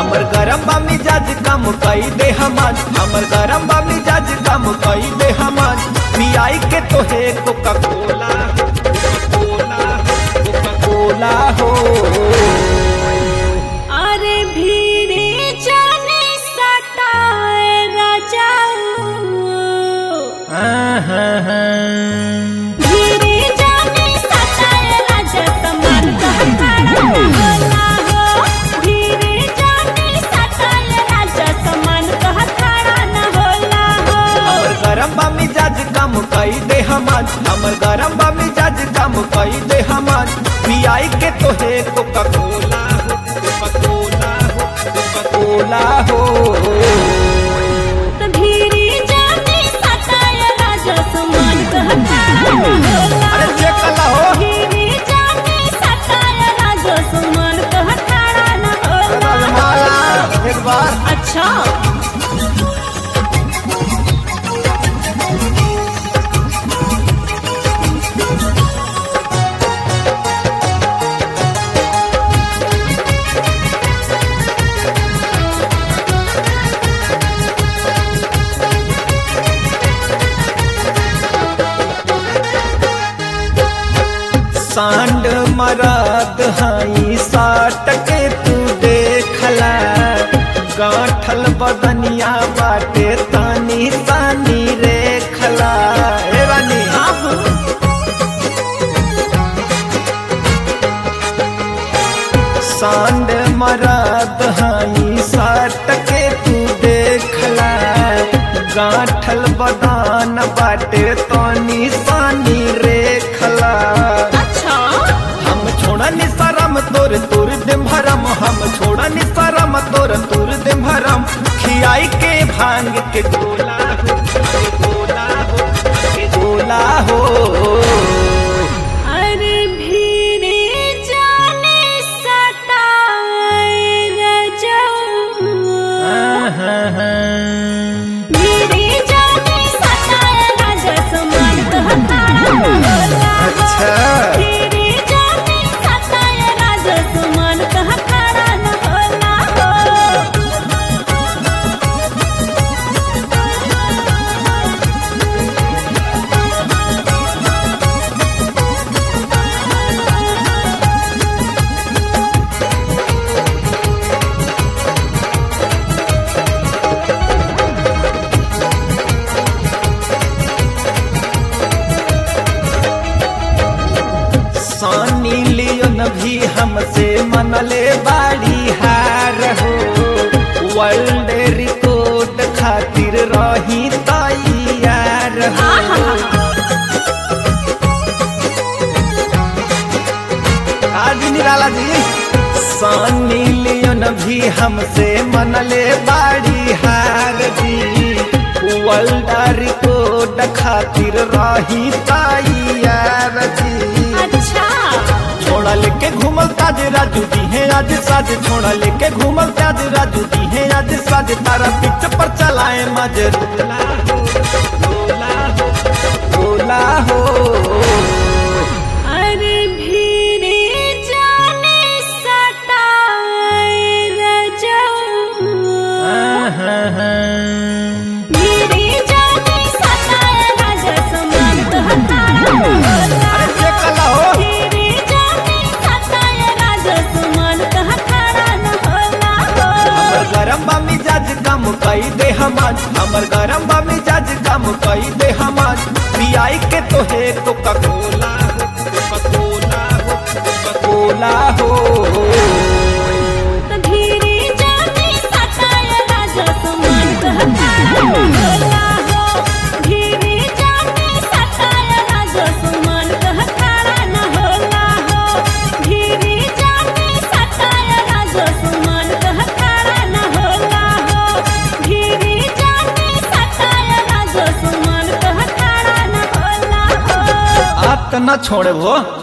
हमर गरम बा मिजाज कम कई दे हमान हमर गरम बा मिजाज कम कई दे हमान पियाई के तो है कोका कोला कोला कोका कोला हो अरे भीड़े जाने सताए राजा भीड़े जाने सताए राजा समान कहताड़ा होला हो भीड़े जाने सताए राजा समान कहताड़ा न होला हो हमर गरम बा मिजाज कम कई दे हमान हमर गरम बा मिजाज कम कई दे हमान पियाई के तो है कोका कोला हो कोका कोला हो कोका कोला हो त भीड़े जाने सताए राजा समान कहताड़ा न होला अरे चेक कला हो भीड़े जाने सताए राजा समान कहताड़ा न होला रजमाला एक बार अच्छा सांड मराद हाई साट के तू देखला गांठल बदनिया बाटे तानी तानी रेखला ए रानी सांड मराद हाई साट के तू देखला गांठल बदान बाटे तानी तानी रेखला अच्छा हम छोड़ा निसरम तोर तोर दे भरम हम छोड़ा निसरम तोर तोर दे भरम खियाई के भांग के गोला हो के गोला हो के गोला हो अरे भीड़े जाने सताए राजा भीड़े जाने सताए राजा समान कहताड़ा होला अच्छा भीड़े जाने सताए राजा समान कहताड़ा न होला हो सानी लियोन भी हमसे मनले बाड़ी हार हो वर्ल्ड रिकॉर्ड खातिर रही तैयार हो आज निराला जी सानी लियोन भी हमसे मनले बाड़ी हार जी वर्ल्ड रिकॉर्ड खातिर रही तैयार जी अच्छा छोड़ा लेके घूमल ताज राजू दी है आज साज छोड़ा लेके घूमल ताज राजू दी है आज साज तारा पिच पर चलाए मजरूला हो रोला हो रोला हो अरे भीड़े जाने सताए राजा भीड़े जाने सताए राजा समान कहताड़ा होला अरे चेक कला हो भीड़े जाने सताए राजा समान कहताड़ा न होला हो हमर गरम बा मिजाज कम कई दे हमान हमर गरम बा मिजाज कम कई दे हमान पियाई के तो है कोका कोला हो कोका कोला हो कोका कोला हो त भीड़े जाने सताए राजा समान कहताड़ा न होला हो भीड़े जाने सताए राजा समान कहताड़ा न होला हो भीड़े जाने सताए राजा समान कहताड़ा न होला हो भीड़े जाने सताए राजा समान कहताड़ा न होला हो आप तो न छोड़े वो